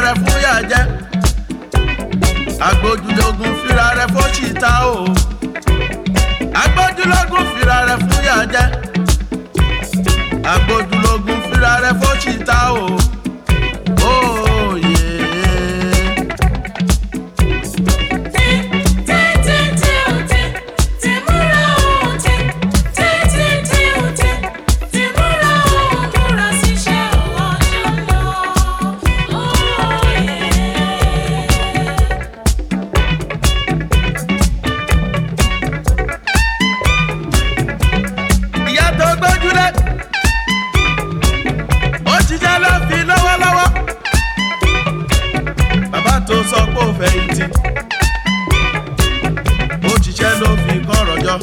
rẹ fún yàjẹ́ agbójúlógún fira rẹ fóṣìta o agbójúlógún fira rẹ fún yàjẹ́ agbójúlógún fira rẹ fóṣìta o. Oh, yeah. ìyá tó gbójúlé ó ṣiṣẹ́ ló fi lọ́wọ́lọ́wọ́ bàbá tó sọ pé ó fẹ̀yìntì ó ṣiṣẹ́ ló fi kọ́rọ̀ jọ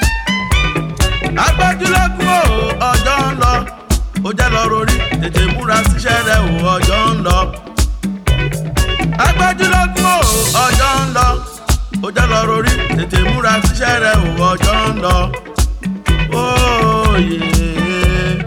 agbójúlógún o ọjọ́ ń lọ ó jẹ́ lọ rorí tètè múra síṣẹ́ rẹ o ọjọ́ ń lọ agbójúlógún o ọjọ́ ń lọ ó jẹ́ lọ rorí tètè múra síṣẹ́ rẹ o ọjọ́ ń lọ. Oh, yeah.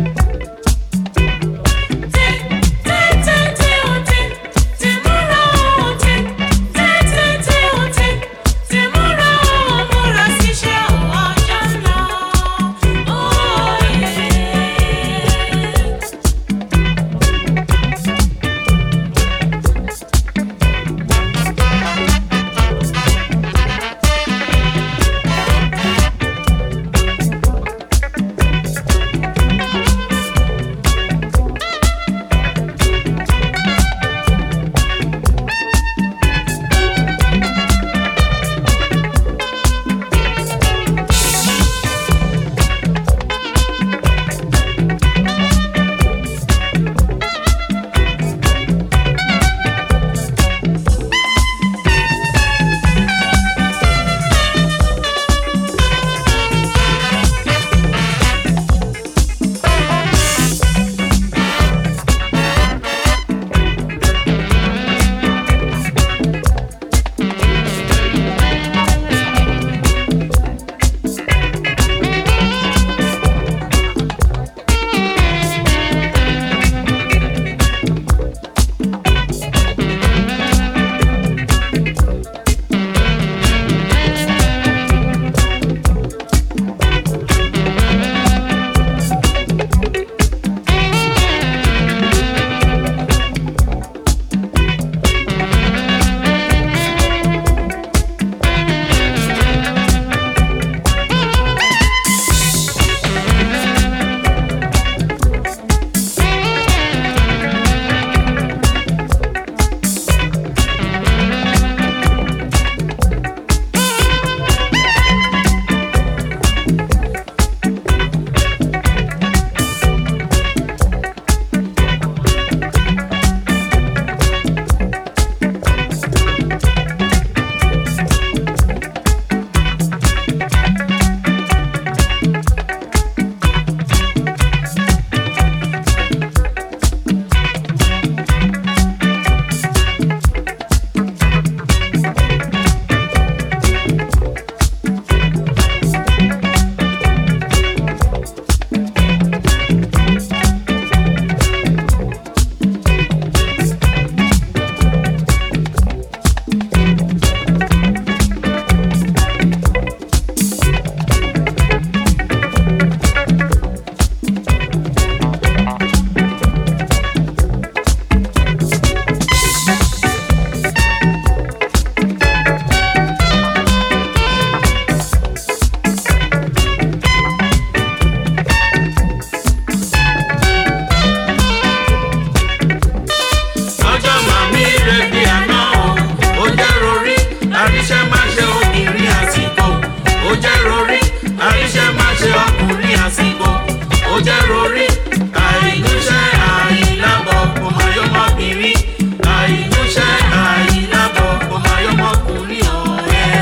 ọjọ́ màmí rẹ̀ bí àná o ó jẹ́ rorí àríṣẹ́ má ṣe obìnrin àsìkò ó jẹ́ rorí àríṣẹ́ má ṣe ọkùnrin àsìkò ó jẹ́ rorí àìníṣẹ́ àìlábọ̀ kò máa yọmọbìnrin àìníṣẹ́ àìlábọ̀ kò máa yọmọkùnrin ọ̀rẹ́.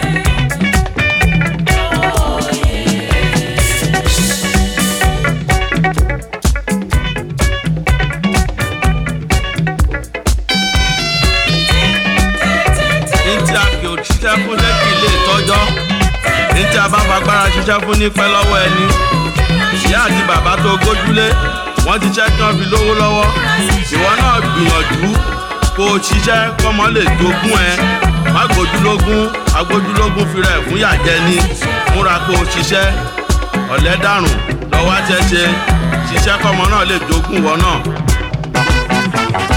ntí a kì í ṣiṣẹ́ fún lẹ́kì ilé ìtọ́jọ́ ntí a bá fagbára ṣiṣẹ́ fún nípẹ́ lọ́wọ́ ẹni ìyá àti bàbá tó gójúlé wọ́n ti ṣẹ́ kí wọ́n fi lówó lọ́wọ́ ìwọ náà gbìyànjú kó o ṣiṣẹ́ kọ́mọ lè jogún ẹ má gbójúlógún agbójúlógún fira ẹ̀ fún yàjẹ́ ni múra kó o ṣiṣẹ́ ọ̀lẹ́ dàrùn lọ́wọ́ àtẹ̀ṣe ṣiṣẹ́ kọ́mọ náà lè jogún wọn náà.